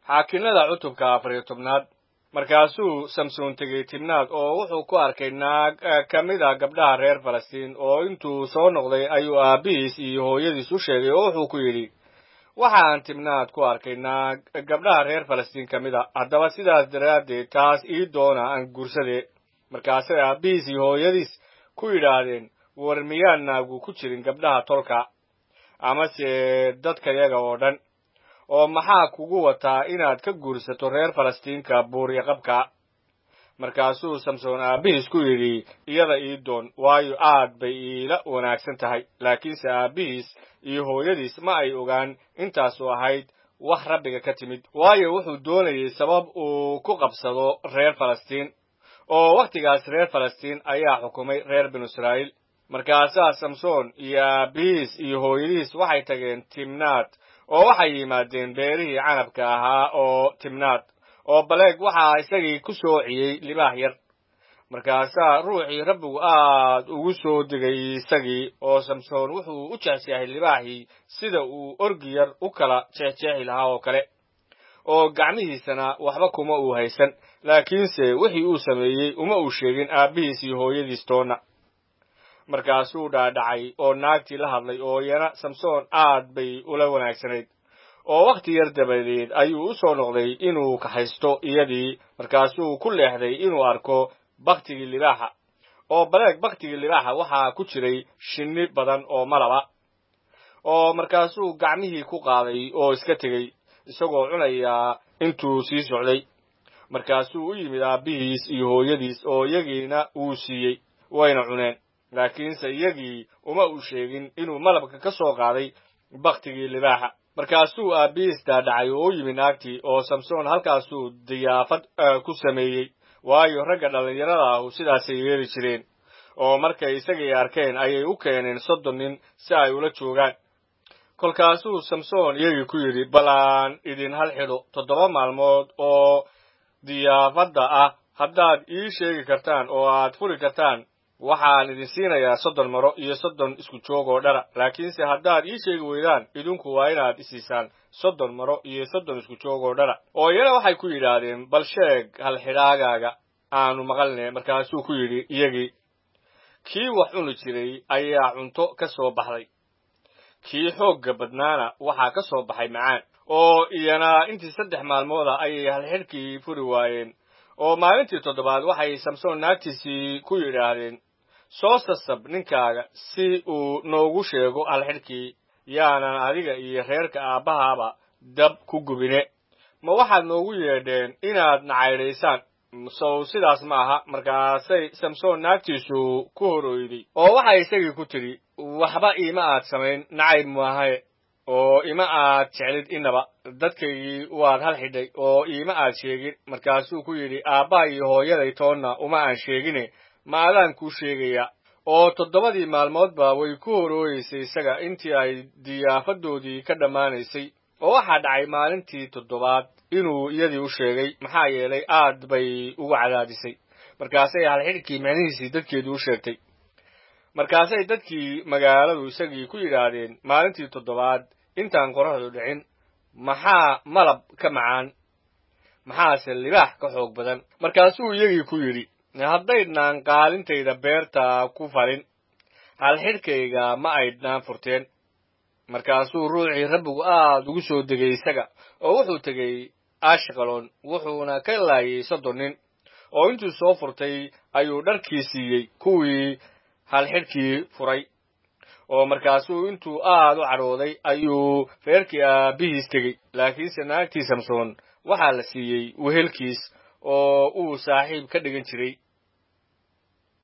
xaakinnada cutubka afar iyo tobnaad markaasuu samsoon tegey tibnaad oo wuxuu ku arkay naag ka mid a gabdhaha reer falastiin oo intuu soo noqday ayuu aabbihiis iyo hooyadiis u sheegay oo wuxuu ku yidhi waxaan tibnaad ku arkay naag gabdhaha reer falastiin ka mid a haddaba sidaas daraaddeed taas ii doona aan guursadee markaasay aabbihiis iyo hooyadiis ku yidhaahdeen war miyaan naagu ku jirin gabdhaha tolka amase dadkayaga oo dhan oo maxaa kugu wataa inaad ka guursato reer falastiinka buuriya qabka markaasuu samsoon aabbihiis ku yidhi iyada ii doon waayo aad bay iila wanaagsan tahay laakiinse aabbihiis iyo hooyadiis ma ay ogaan intaasu ahayd wax rabbiga ka timid waayo wuxuu doonayey sabab uu ku qabsado reer falastiin oo wakhtigaas reer falastiin ayaa xukumay reer binu israa'iil markaasaa samsoon iyo aabbihiis iyo hooyadiis waxay tageen timnaad oo waxay yimaadeen beerihii canabka ahaa oo timnaad oo baleeg waxaa isagii ku soociyey libaax yar markaasaa ruuxii rabbigu aad ugu soo degay isagii oo samsoon wuxuu u jeexjeexay libaaxii sida uu orgi yar u kala jeexjeexi lahaa oo kale oo gacmihiisana waxba kuma uu haysan laakiinse wixii uu sameeyey uma uu sheegin aabbihiis iyo hooyadiis toonna markaasuu dhaadhacay oo naagtii la hadlay oo iyana samsoon aad bay ula wanaagsanayd oo wakhti yar dabadeed ayuu u soo noqday inuu kaxaysto iyadii markaasuu ku leexday inuu arko baktigii libaaxa oo baleeg baktigii libaaxa waxaa ku jiray shinni badan oo malaba oo markaasuu gacmihii ku qaaday oo iska tegey isagoo cunayaa intuu sii socday markaasuu u yimid aabbihiis iyo hooyadiis oo iyagiina wuu siiyey wayna cuneen laakiinse iyagii uma uu sheegin inuu malabka ka soo qaaday baktigii libaaxa markaasuu aabbihiis daadhacay oo u yimid naagtii oo samsoon halkaasuu diyaafad ku sameeyey waayo ragga dhallinyarada ahu sidaasay yeeli jireen oo markay isagii arkeen ayay u keeneen soddon nin si ay ula joogaan kolkaasuu samsoon iyagii ku yidhi bal aan idin hal xidho toddoba maalmood oo diyaafadda ah haddaad ii sheegi kartaan oo aad furi kartaan waxaan idin siinayaa soddon maro iyo soddon isku joog oo dhara laakiinse haddaad ii sheegi weydaan idinku waa inaad isiisaan soddon maro iyo soddon isku joog oo dhara oo iyana waxay ku yidhaahdeen bal sheeg halxidhaagaaga aanu maqalne markaasuu ku yidhi iyagii kii wax cuni jiray ayaa cunto ka soo baxday kii xoogga badnaana waxaa ka soo baxay macaan oo iyana intii saddex maalmooda ayay halxidhkii furi waayeen oo maalintii toddobaad waxay samsoon naagtiisii ku yidhaahdeen soo sasab ninkaaga si uu noogu sheego halxidhkii yaanan adiga iyo reerka aabbahaaba dab ku gubine ma waxaad noogu yeedheen inaad nacaydhaysaan sow sidaas ma aha markaasay samsoon naagtiisu ku horoyday oo waxay isagii ku tidhi waxba iima aad samayn nacayb maahae oo ima aad jeclid inaba dadkaygii waad hal xidhay oo iima aad sheegin markaasuu ku yidhi aabbaha iyo hooyaday toonna uma aan sheegine ma adaan kuu sheegaya oo toddobadii maalmoodba way ku horooyeysay isaga intii ay diyaafadoodii ka dhammaanaysay oo waxaa dhacay maalintii toddobaad inuu iyadii u sheegay maxaa yeelay aad bay ugu cadaadisay markaasay halxidhkii micnihiisii dadkeedii u sheegtay markaasay dadkii magaaladu isagii ku yidhaahdeen maalintii toddobaad intaan qorraxdu dhicin maxaa malab ka macaan maxaase libaax ka xoog badan markaasuu iyagii ku yidhi haddaydnaan qaalintayda beerta ku falin halxidhkayga ma aydnaan furteen markaasuu ruuxii rabbigu aad ugu soo degay isaga oo wuxuu tegey ashqalon wuxuuna ka laayay soddon nin oo intuu soo furtay ayuu dharkii siiyey kuwii halxidhkii furay oo markaasuu intuu aad u cadhooday ayuu reerkii aabbihiis tegey laakiinse naagtii samsoon waxaa la siiyey wehelkiis oo uu saaxiib ka dhigan jiray